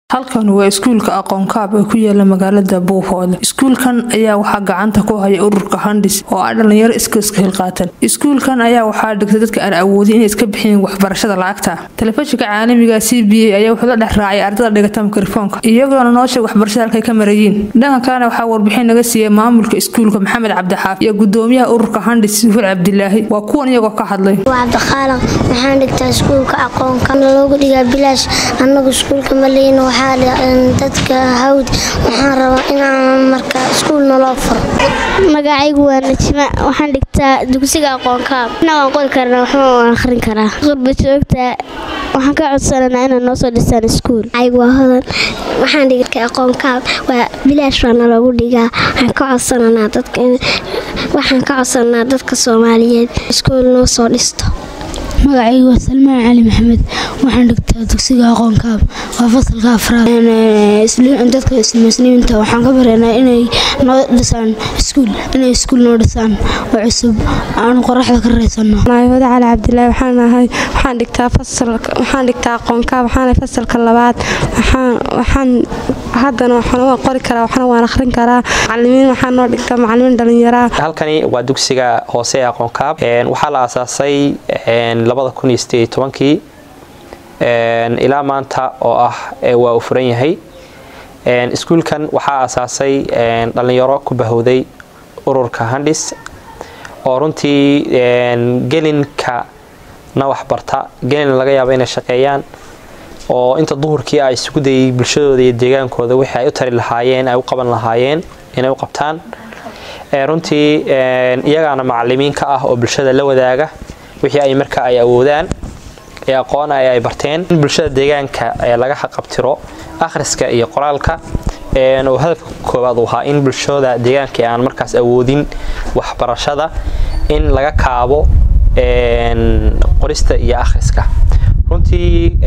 halkan waa iskuulka aqoon kaab ee ku yaala magaalada buufoole iskuulkan ayaa waxaa gacanta ku haya ururka handis oo ah dhalinyaro iskiiska hilqaatan iskuulkan ayaa waxaa dhigtay dadka aan awoodin inay iska bixiyeen waxbarashada lacagta telefishinka caalamiga c b a ayaa wuxuu la dhex raacay ardada dhigata mikrofoonka iyagoona noo sheeg waxbarashada halkay ka marayiin dhanka kalena waxaa warbixin naga siiyey maamulka iskuulka maxamed cabdixaaf iyo gudoomiyaha ururka handis suhul cabdilaahi waa kuwan iyagoo ka hadlay waa cabdiqaalan waxaan dhigtaa iskuulka aqoonka loogu dhigaa bilaash annagu iskuulka maleyn waxaa dadka hawd waxaan rabaa inaan marka iskuul naloo furo magacaygu waa najma waxaan dhigtaa dugsiga aqoonkaab na waan qori karnaa waxba waan akhrin karaa qurba joogta waxaan ka codsananaa inaad noo soo dhisaan iskuul aygu waa hodan waxaan dhigta aqoonkaab waa bilaash baa naloogu dhigaa waxaan ka codsananaa dadka waxaan ka codsananaa dadka soomaaliyeed iskuul noo soo dhisto magacaygu waa salmaan cali maxamed waxaan dhigtaa dugsiga aqoonkaab waa fasalka afraad dadka muslimiinta waxaan ka bareynaa inay noo dhisaan iskuul inay iskuul noo dhisaan oo cusub aanu qoraxda ka raysano maayooda cali cabdilaahi waxaan ahay waxaan dhigtaa fasal waxaan dhigtaa aqoonkaab waxaan fasalka labaad waxaan waxaan haddana waxaan waan qori karaa waxna waan akhrin karaa macalimiin waxaan noo dhigtaa macalimiin dhalinyaraa halkani waa dugsiga hoose ee aqoonkaab waxaa la aasaasay kii ilaa maanta oo ah waa uu furan yahay iskuulkan waxaa aasaasay dhallinyaro ku bahowday ururka handis oo runtii gelinka na waxbarta gelin laga yaaba inay shaqeeyaan oo inta duhurkii ay isugu dayay bulshadooda iyo deegaankooda wixii ay u tari lahaayeen ay u qaban lahaayeen inay u qabtaan runtii iyagaana macalimiin ka ah oo bulshada la wadaaga wixii ay marka ay awoodaan ee aqoon ay ay barteen in bulshada deegaanka laga xaqabtiro akhriska iyo qoraalka oo hadafka koowaad uu ahaa in bulshada deegaanka aan markaas awoodin waxbarashada in laga kaabo qorista iyo akhriska runtii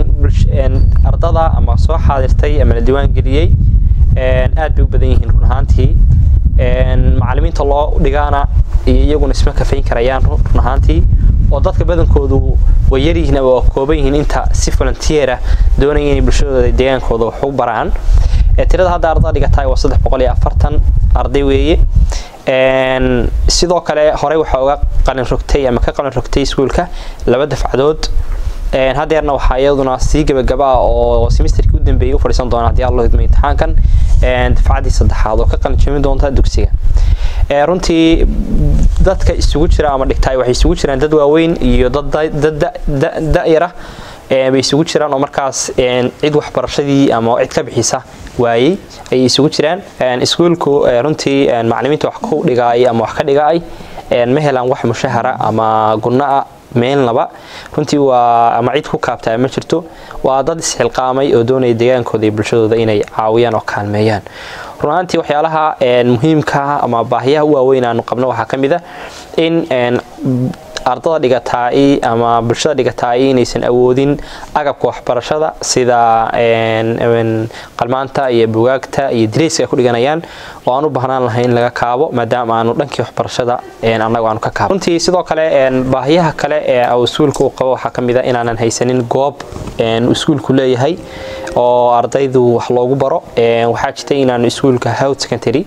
ardada ama soo xaadirtay ama la diiwaangeliyey aad bay u badan yihiin run ahaantii macalimiinta loo dhigaana iyo iyaguna isma kafayn karayaan run ahaantii oo dadka badankoodu way yaryihiin ama waa kooban yihiin inta si volunteera doonaya inay bulshadooda deegaankooda wax u baraan tirada hadda ardada dhigataay waa saddex boqol iyo afartan arday weeye sidoo kale horey waxaa uga qalin rogtay ama ka qalin rogtay iskuulka laba dafcadood hadeerna waxaa iyaduna sii gabagaba ah oo semesterkii u dambeeyay u fadhiisan doona haddii alla hidmo imtixaankan dafcaddii saddexaad oo ka qalin jebin doonta dugsiga runtii dadka isugu jira ama dhigtaay waxay isugu jiraan dad waaweyn iyo dad da'yara bay isugu jiraan oo markaas cid waxbarashadii ama cid ka bixisa waayey ayay isugu jiraan iskuulku runtii macalimiinta wax ku dhigaay ama wax ka dhigaay ma helaan wax mushahara ama gunna'a meelnaba runtii waa ama cid ku kaabtaa ma jirto waa dad isxilqaamay oo doonaya deegaankooda iyo bulshadooda inay caawiyaan oo kaalmeeyaan run ahaantii waxyaalaha muhiimka ama baahiyaha u waaweyn aanu qabno waxaa ka mid a in ardada dhigataay ama bulshada dhigataay inaysan awoodin agabka waxbarashada sida qalmaanta iyo bugaagta iyo direyska ay ku dhiganayaan oo aan u baahnaan lahay in laga kaabo maadaama aanu dhankii waxbarashada annagu aanu ka kaabo runtii sidoo kale baahiyaha kale ee iskuulka uu qabo waxaa ka mid a inaanan haysanin goob iskuulku leeyahay oo ardaydu wax loogu baro waxaa jirta inaanu iskuulka howd secondary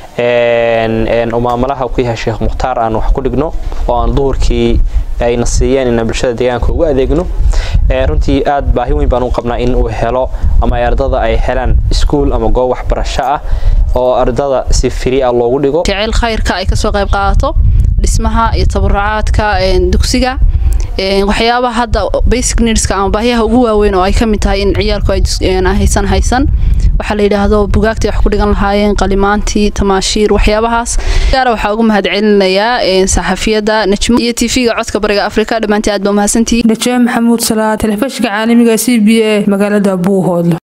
maamulaha ku yahay sheekh mukhtaar aan wax ku dhigno oo aan duhurkii ayna siiyeen inaan bulshada deegaanka ugu adeegno runtii aad baahi weyn baan u qabnaa in uu helo ama ardada ay helaan iskuul ama goob waxbarasho ah oo ardada si firi ah loogu dhigo jecel khayrka ay kasoo qayb qaadato dhismaha iyo tabarucaadka dugsiga waxyaabaha hadda basic needska ama baahiyaha ugu waaweyn oo ay ka mid tahay in ciyaalku ay haysan haysan waxaa la yidhaahdo bugaagtii wax ku dhigan lahaayeen qalimaantii tamaashiir waxyaabahaas gaara waxaa ugu mahadcelinayaa saxafiyadda najmo iyo tv-ga codka bariga afrika dhammaantii aad baa mahadsantihiin najee maxamuud salaa telefishinka caalamiga c b a magaalada buuhoodle